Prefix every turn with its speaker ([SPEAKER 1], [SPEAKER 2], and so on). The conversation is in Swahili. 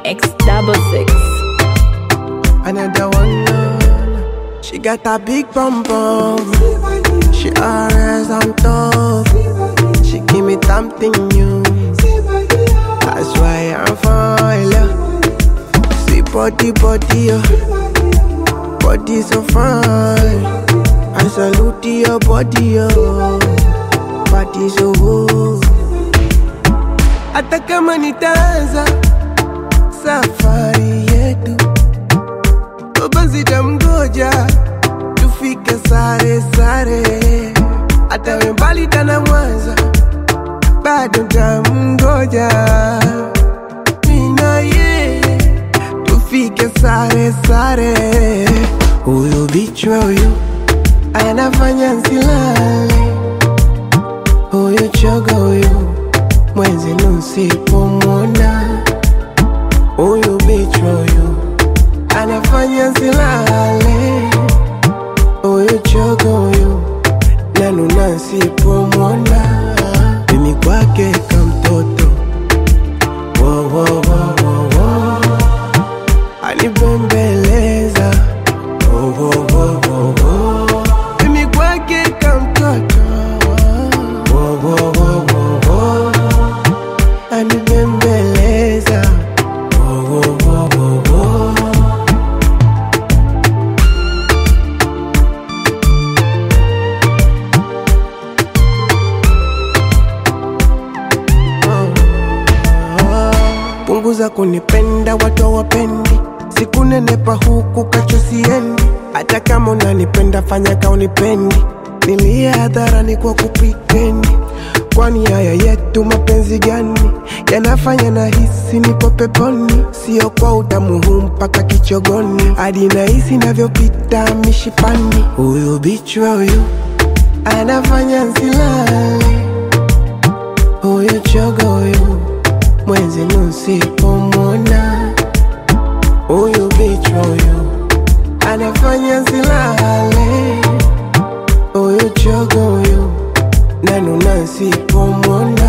[SPEAKER 1] X double six.
[SPEAKER 2] Another one. uh, She got a big bum bum. She always on top. She give me something new. That's why I'm falling. See body, body, oh. body so fine. I salute to your body, oh. body so good. Hata kama nitaanza safari yetu basi tamgoja tufike sare sare, hata we mbali tana Mwanza, bado tamgoja mina ye tufike sare sare. Huyu bichwa huyu anafanya nsilale, huyu choga huyu mwezi nusipomwona, huyu bichwa huyu anafanya nsilale, huyu chogo huyu nanuna nsipomwona, mimi kwake kamtoto wo, wo, wo, wo, wo. anibembeleza wo, wo, wo, wo, wo. mimi kwake kamtoto wo, wo, wo, wo, wo. anibembeleza wo, wo, wo, wo, wo. punguza kunipenda watu hawapendi sikunenepa huku kacho siendi hata kama unanipenda fanya ka unipendi nilie hadharani kwa kupritendi kwani haya yetu mapenzi gani yanafanya na hisi nipo peponi sio kwa utamu huu mpaka kichogoni hadi nahisi navyopita mishipani huyu bichwa huyu anafanya nsilale huyu chogo huyu mwezi nusipomwona huyu bichwa huyu anafanya nsilale huyu chogo huyu nanuna nsipomwona